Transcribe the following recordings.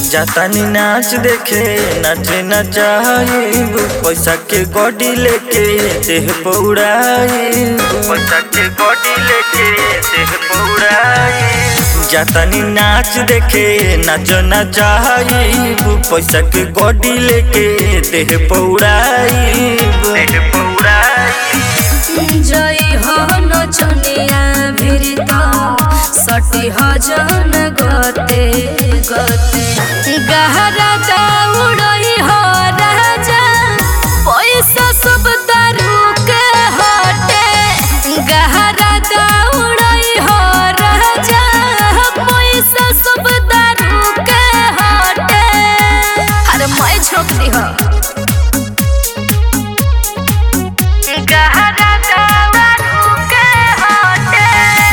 जातानी नाच देखे नाचे नचाइब पैसा के गोडी लेके देह पौड़ाइब पैसा के गोडी लेके देह पौड़ाइब जातानी नाच देखे नाच नचाइब पैसा के गोडी लेके देह पौड़ाइब देह पौड़ाइब जय हो नचनिया भिरत सटी हजन गते गते गहरा दौड़ई हो राजा पैसा सब तारू के हटे गहरा दौड़ई हो राजा पैसा सब तारू के हटे अरे मैं छोकरी हो गहरा दारू के हटे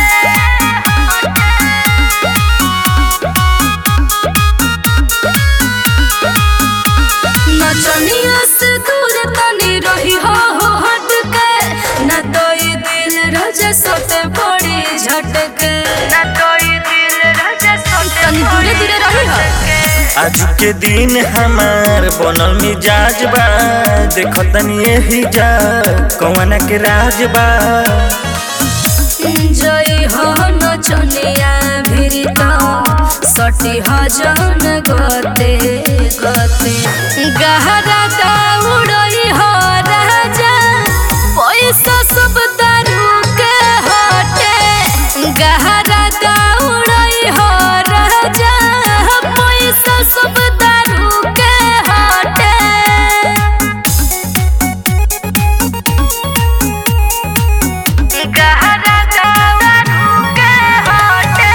नचनिया से दूर तनी रही हो हो हट के न तो ये दिल रजे सोते पड़ी झटके न तो ये दिल रजे सोते तनी दूरे दूरे रही हो आज के दिन हमार बनल मिजाज बा देखो तनी यही जा कौन के राज बा जय हो नचनिया भिरत सटी हजन गते गते गहरा दौड़ई हो राजा पैसा सब तारू के हटे गहरा दौड़ई हो राजा पैसा सब तारू के हटे गहरा दारू के हटे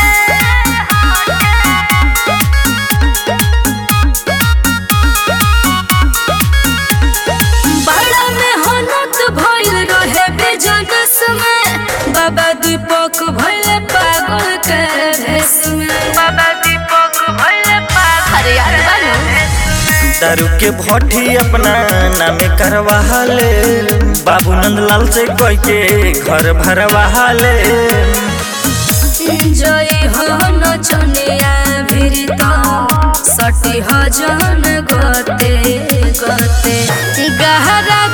बड़ा मेहनत भइल रहे बिजनेस में बाबा दीपक भइल पागल के भेष में बाबा दीपक भइल पागल अरे यार बानू दारू के भट्टी अपना नामे करवा ले बाबू नंदलाल से कोई के घर भरवा ले जय हो नचनिया भिरत सटी हजन गते गते गहरा